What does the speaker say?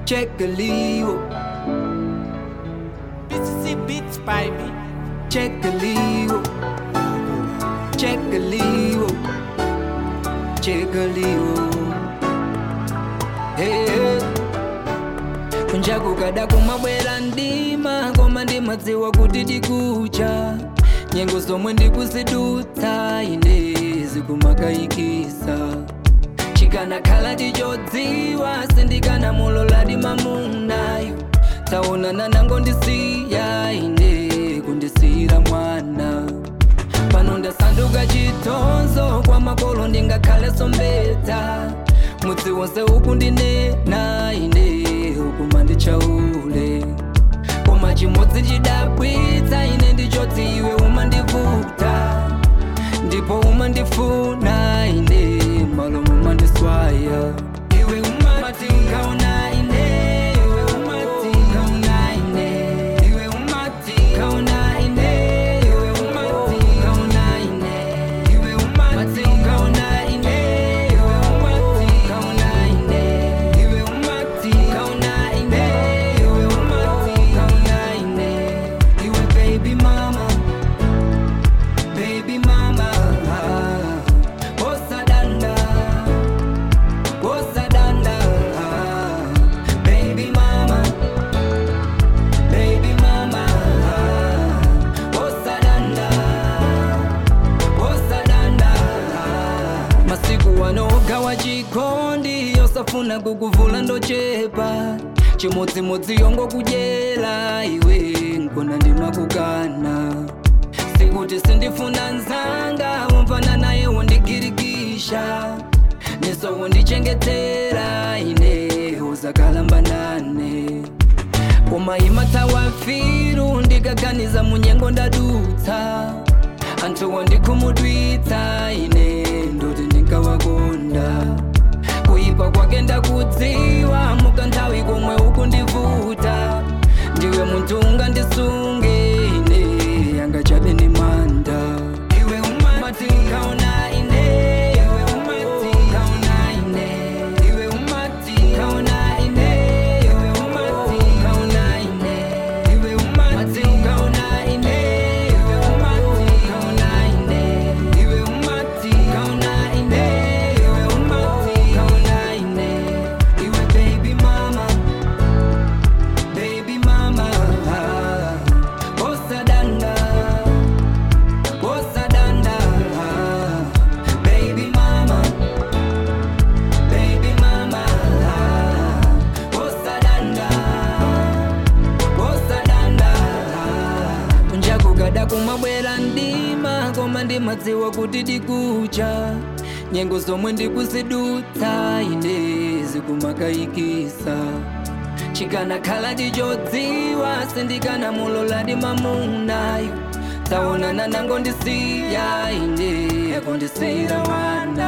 chekeliwo BCC Beats baby. chekeliwo chekeliwo chekeliwo hey, hey. kunja kukada kumabwera ndima koma ndimadziwa kuti ndikucha nyengo zomwe ndikusidutsa ine zikumakayikisa chikanakhala tichodziwa sindikanamulola mamunayo taonana nango ndisiya ine kundisiyira mwana pano ndasanduka chitonzo kwa makolo ndingakhale sombedza mudzi wonse uku ndinena ine uku mandichaule koma chimodzi chidabwitsa ine ndichoti iwe umandivuta ndipo umandifuna ine malo mumandiswaya iwe umati kaona ine iwe umati kaona ine iwe umati kaona ine iwe umati kaona ine iwe umati kaona ine iwe umati kaona ine iwe umati kaona ine iwe umati kaona ine iwe baby mama baby mama osadanda osadanda baby mama baby mama osadanda osadanda masiku wanogawa chikondi yosafuna kukuvula ndochepa chimodzimodzi yongo kudyera iwe nkona ndimakukana sikuti sindifuna nzanga umvana naye wondigirikisha neso wondichengetera ine uzakalamba nane koma imatawa firu ndikaganiza munyengo ndadutsa anthu wandikhumudwitsa ine ndoti ndinkawakonda kuyipa kwake ndakudziwa mukanthawi komwe ukundivuta ndiwe munthu ungandisunge ine yanga chabe ni manda iwe umati kaona ine iwe umati kaona ine iwe umati kaona ine iwe umati kaona ine iwe umati kaona ine iwe umati kaona ine iwe umati kaona ine iwe umati kaona ine iwe baby mama baby mama osadanda osadanda baby mama baby mama osadanda osadanda kunja kukada kumabwera ndima koma ndimadziwa kuti ndikucha nyengo zomwe ndikusidutsa ine zikumakayikisa chikanakhala tichodziwa sindikanamulola mamunayo taonana nango ndisiya ine kundisiyira mwana